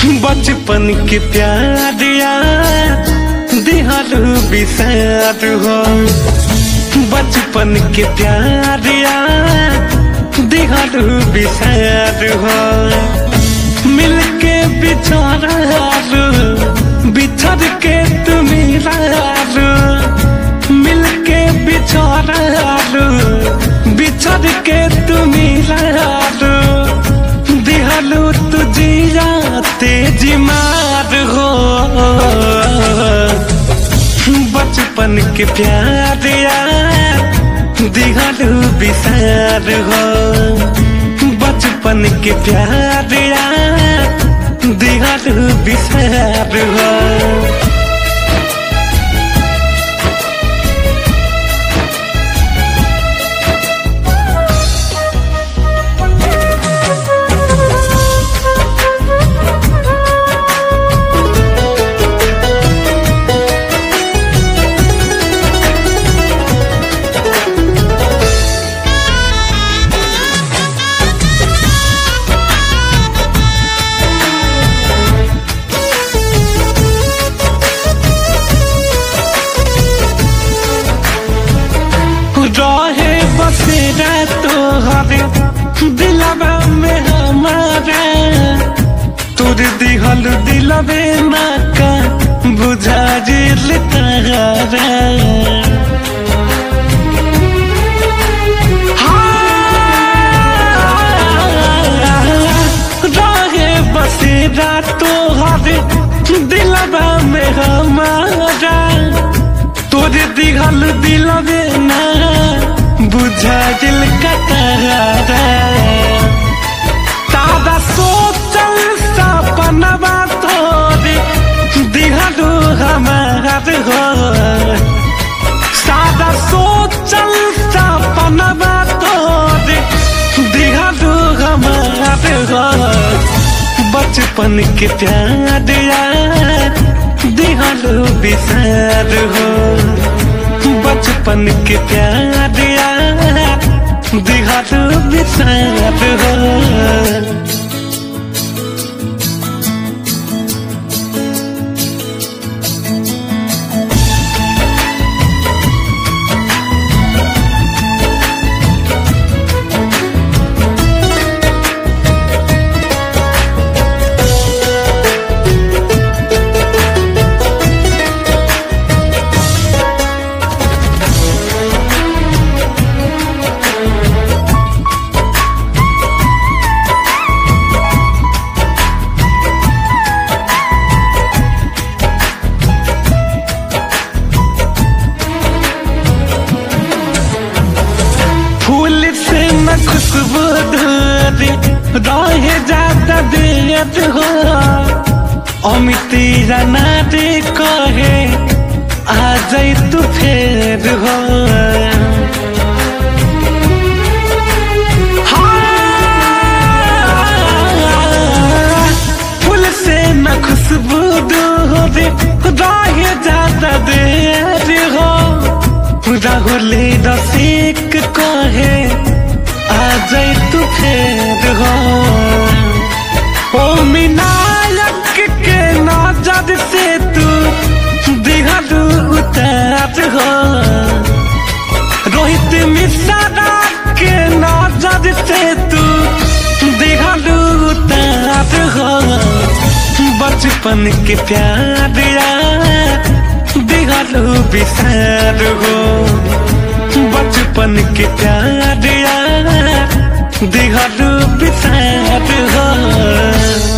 बचपन के प्यार यार दिहालू बिसार हो बचपन के प्यार यार दिहालू बिसार हो मिलके बिछोरालू बिछड़ के तुम लालू मिलके बिछोरालू बिछड़ के तुम लालू दिहालू तुझिया तेजी मार हो बचपन के प्यार यार दिहालू बिसार हो बचपन के प्यार यार दिहालू बिसार हो रहे बसेरा तोहरे दिलवा में हमारा तोर दिहल दिलवे ना का बुझा जिल तारा रहे बसेरा तोहरे दिलवा में हमारा तोरे दिघल दिलवे ना बुझा दिल कतरा तादा सोचल सपनवा तोरे दिघलू हमार हो सादा सोचल सपनवा तोरे दिघलू हमार हो बचपन के प्यार यार दिहलो बिसार हो बचपन के प्यार यार दिहलो बिसार हो फूल से न खुशबू धोरी रहे जाता दियत हो अमिती जाना रे कहे आ जाई तू फेर हो हाँ, फूल से न खुशबू धोरी रहे जाता देर हो राहुले रसिक कहे आ जाए तू फेर हो ओ मिनायक के नजर से तू दिहलू उतार हो रोहित मिश्रा के नजर से तू दिहलू उतार हो बचपन के प्यार यार दिहलू बिसार हो बचपन के प्यार यार दिहलू बिसार हो